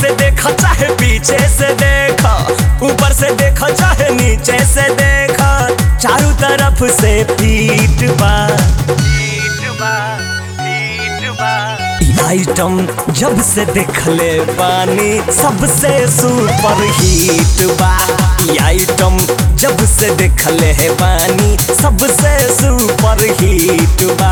से देखा चाहे पीछे से देखा ऊपर से देखा चाहे नीचे से देखा चारों तरफ से पीट बा ई आइटम जब से देखले बानी सबसे सुपर हिट बा ई आइटम जब से देखले है बानी सबसे सुपर हिट बा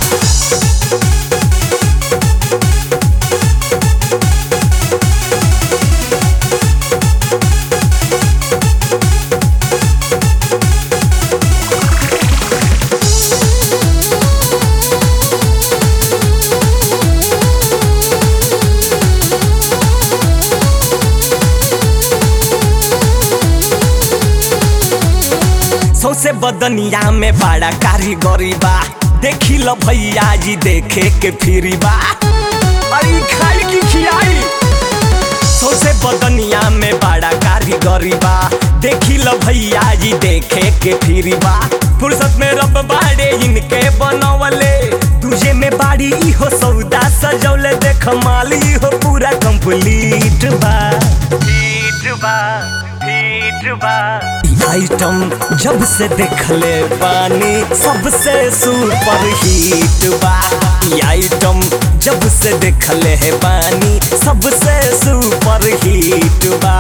सौसे बदनिया में बड़ा कारीगरी बा देखी लो भैया जी देखे के फिरी बा अरे खाई की खियाई सौसे बदनिया में बड़ा कारीगरी बा देखी लो भैया जी देखे के फिरी बा फुर्सत में रब बाड़े इनके बनवले तुझे में बाड़ी इहो सौदा सजौले देख माल इहो पूरा कंप्लीट बा हिट बा हिट बा आइटम जब से देखले बानी सबसे सुपर हिट बा ई आइटम जब से देखले है बानी सबसे सुपर हिट बा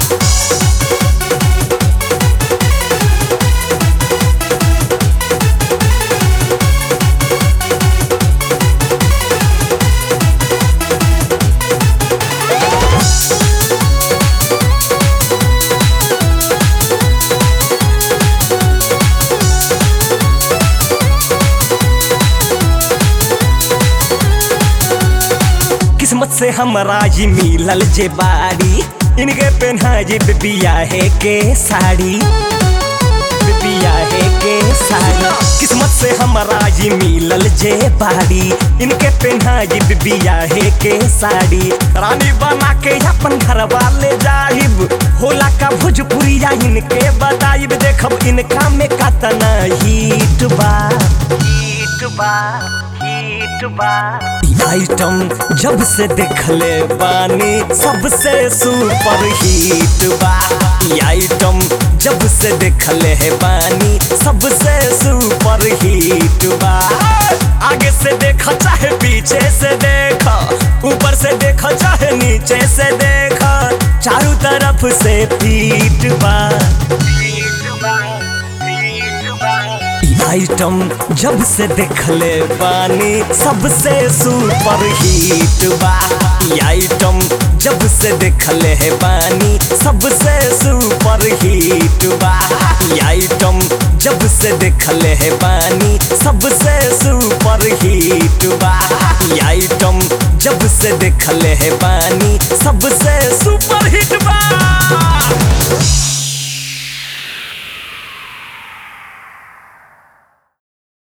किस्मत से हमरा ही मिलल जे बाड़ी इनके पहना जे बियाहे के साड़ी बियाहे के साड़ी किस्मत से हमरा ही मिलल जे बाड़ी इनके पहना जे बियाहे के साड़ी रानी बना के अपन घर वाले जाहिब होला का भोजपुरिया इनके बताइब देखब इनका में कतना हिट बा हिट बा हिट बा ई आइटम जब से देखले बानी सबसे सुपर हिट बा ई आइटम जब से देखले है बानी सबसे सुपर हिट बा आगे से देखा चाहे पीछे से देखा ऊपर से देखा चाहे नीचे से देखा चारों तरफ से पीट बा ई आइटम जब से देखले बानी सबसे सुपर हिट बा ई आइटम जब से देखले है बानी सबसे सुपर हिट बा ई आइटम जब से देखले है बानी सबसे सुपर हिट बा ई आइटम जब से देखले है बानी सबसे सुपर हिट बा